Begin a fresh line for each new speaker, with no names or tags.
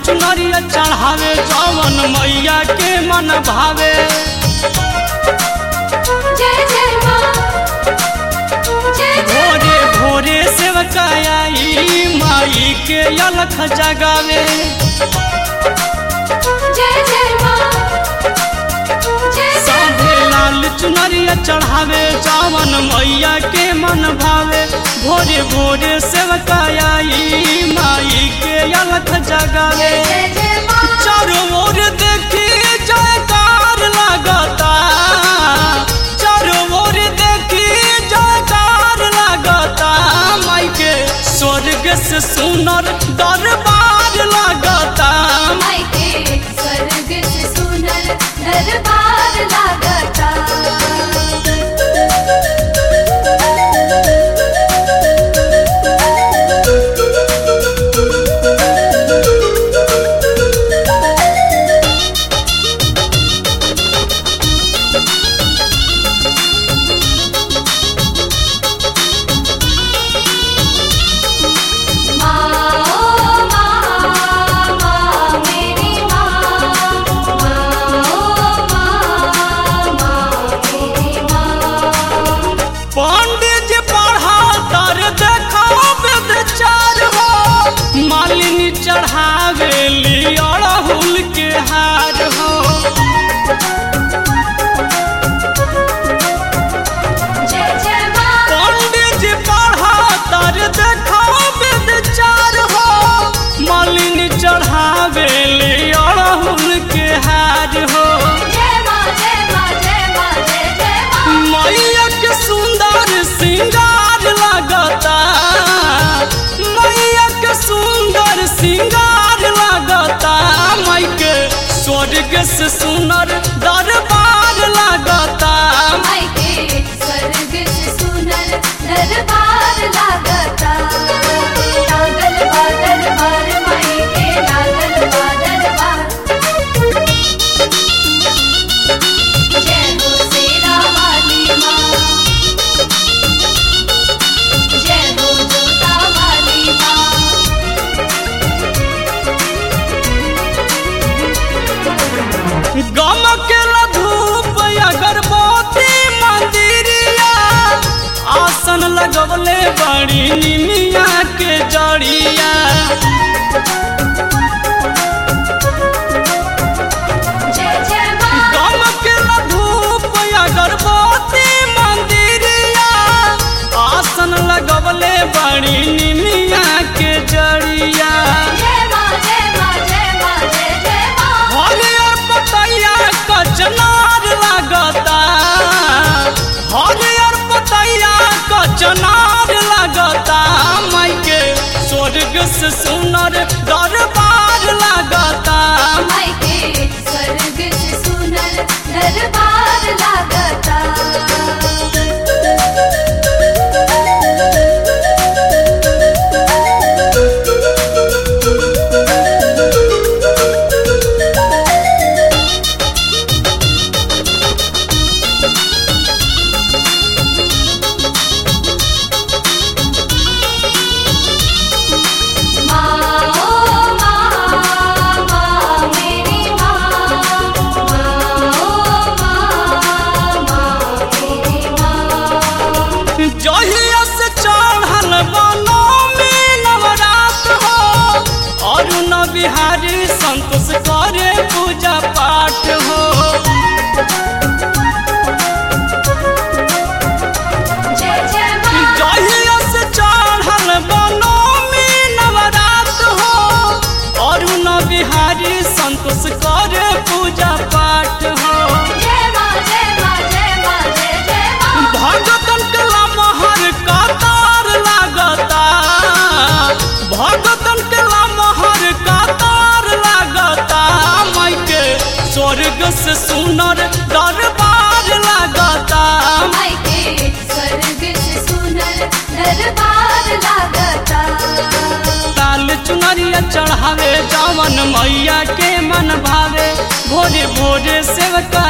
चुनरिया चढ़ावे जवन मैया के मन भावे
जय जय माँ जय जय
भोरे भोरे सेवकाई माई के अलख जगावे
जय जय माँ जय जय
साधे लाल चुनरिया चढ़ावे जवन मैया के मन भावे भोरे भोरे सेवकाई माई के अलख जगावे
जय जय माँ
चारों ओर देखी जयकार लगता चारों ओर देखी जयकार लगता माई के स्वर्ग से सुनर दरबार लगता
माई के स्वर्ग से सुनर दरबार लागता माँ ओ माँ माँ मेरी माँ माँ ओ माँ माँ मेरी माँ
पंडित जी पढ़ा तर देखो विचार हो मालिनी चढ़ावे ली अड़हुल के हार हो
जय जय माँ
पंडित जी पढ़ा तर देखो विचार हो मालिनी चढ़ावे ली अड़हुल के हार हो
जय माँ जय माँ जय माँ जय जय माँ
मैया के सुंदर सिंगार लगता मैया के सुंदर सिंगार लगता माई के स्वर्ग से सुनर दरबार लगता
माई के स्वर्ग से सुनर दरबार लागता लागल बा दरबार माई के लागल बा दरबार जय हो शेरा वाली माँ जय हो जोता वाली माँ
गम के धूप अगरबत्ती मंदिरिया आसन लगवले बड़ी निमिया के जड़िया
जय जय माँ
गम के धूप अगरबत्ती मंदिरिया आसन लगवले बड़ी निमिया के जड़िया
जय माँ जय माँ जय माँ जय जय माँ
हरियर पतैया कचनार लगता हरियर पतैया कचनार लगता माई के स्वर्ग से सुनर दरबार लगता
माई के स्वर्ग से सुनर दरबार लागता माँ ओ माँ माँ मेरी माँ माँ ओ माँ माँ मेरी माँ
जहिया से चढ़ल बनो में नवरात हो और न बिहारी संतोष करे पूजा पाठ हो
जय जय माँ
जहिया से चढ़ल बनो में नवरात हो और न बिहारी संतोष करे पूजा पाठ हो
जय माँ जय माँ जय माँ जय जय माँ
भगतन के लमहर कतार लागता भगतन के लमहर कतार लागता माई के स्वर्ग से सुनर दरबार लागता
माई के स्वर्ग से सुनर दरबार लागता
लाल चुनरिया चढ़ावे जवन मैया के मन भावे भोरे भोरे सेवका